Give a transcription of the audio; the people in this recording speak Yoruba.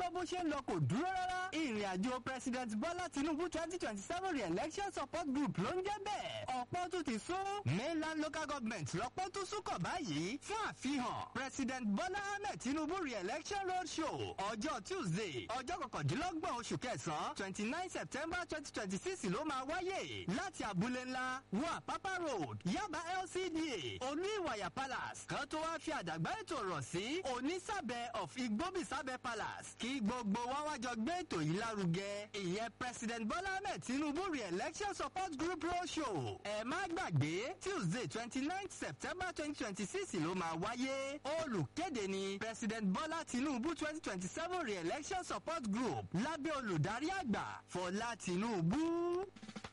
gbọ́ bó ṣe ń lọ kò dúró rárá ìrìn àjò president bọ́lá tinubu twenty twenty seven re-election support group ló ń jẹ́ bẹ́ẹ̀ ọ̀pọ̀ tún ti sún mainland local government lọ́pọ̀ tún súnkọ̀ báyìí fún àfihàn president bọ́lá ahmed tinubu re-election road show ọjọ́ tuesday ọjọ́ kọkàndínlọ́gbọ̀n oṣù kẹsàn-án twenty nine september twenty twenty six ló máa wáyé láti abúlé ńlá wọ àpápá road yaba lcda olú ìwàyà palace kan tó wá fi àdàgbà ètò rọ̀ sí onísàbẹ̀ of igbóbísàbẹ̀ palace kí gbogbo wa wájọ gbé ètò yìí lárugẹ ìyẹn president bọ́lá ahmed tinubu re-election support group road show ẹ má gbàgbé tuesday twenty nine september twenty twenty six ló máa wáyé olùkéde ni president bọ́lá tinubu twenty twenty seven re-election support group lábẹ́ olùdarí àgbà fọlá tinubu.